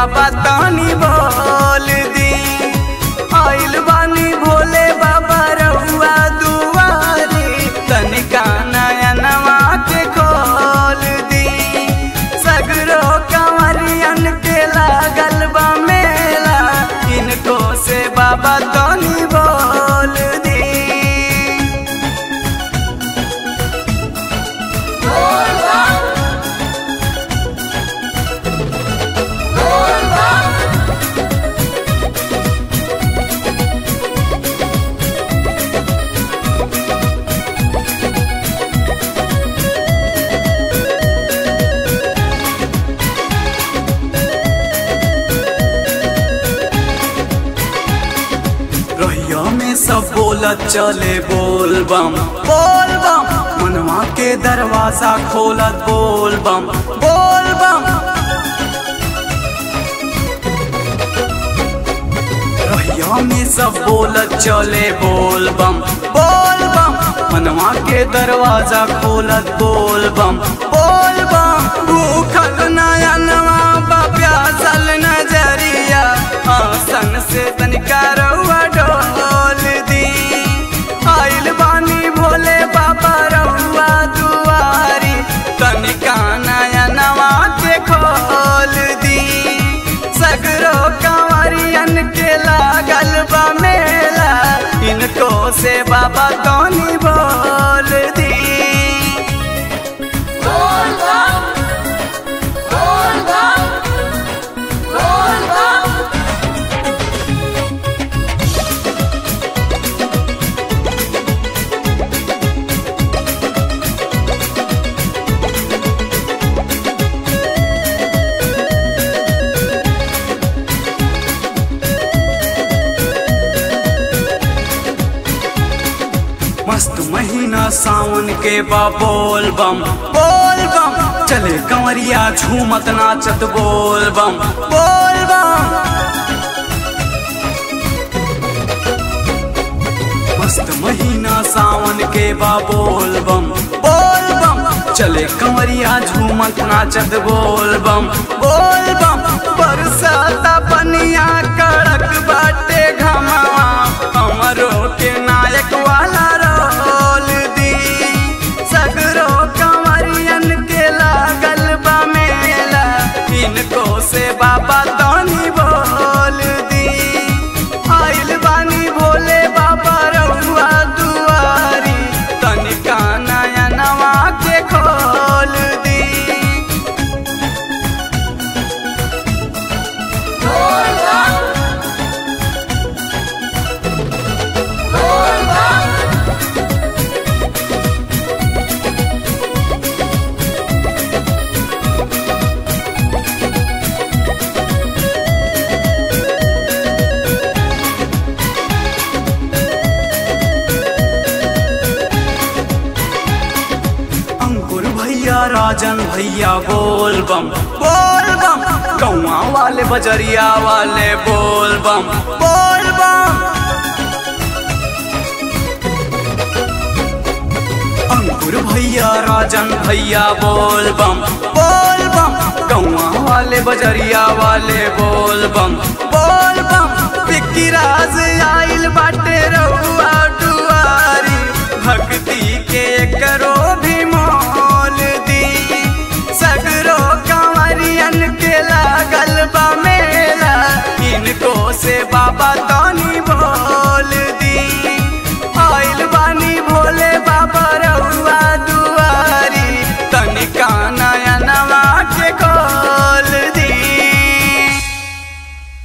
बाबा तानी बोल दी आइल बानी भोले बाबा रहुआ दुआरी तनिका नयनवा के खोल दी सगरो कंवरियन के लागल बा मेला इनको से बाबा तानी बोल दी रहिया में सब बोलत चले बोल बम बोल बम मनवा के दरवाजा खोलत बोल बम बोल बम रहिया में सब बोलत चले बोल बम बोल बम मनवा के दरवाजा खोलत बोल बम बोल बम भूखल नयनवा बा प्यासल नजरिया आसन से तनिका रउआ डोल दी आइल बानी भोले बाबा रउआ दुआरी तनिका नयनवा के खोल दी सगरो कंवरियन के लागल बा मेला इनको से बाबा तोनी बोल दी मस्त महीना सावन के बा बोल बम बोल बम चले कंवरिया झूमत नाचत बोल बम बोल बम मस्त महीना सावन के बा बोल बम बोल बम चले कंवरिया झूमत नाचत बोल बम बोल बम बरसाता पनिया कड़क बाटे घमावा हमरो के नायक वाला रोल दी सगरो कंवरियन के लागल बा मेला इनको से बाबा तोनी बोल दी आइल बानी भोले बाबा रउआ दुआरी तनिका नयनवा के खोल दी अंकुर भैया राजन भैया बोल बम बोल बम कौआ वाले बजरिया वाले बोल बम बोल बम अंकुर भैया राजन भैया बोल बम बोल बम कौआ वाले बजरिया वाले बोल बम बोल बम पिक्की राज आइल बाटे रउआ दुआरी भक्ति के करो भी मोल दी सगरो कंवरियन के लागल बा मेला इनको से बाबा तो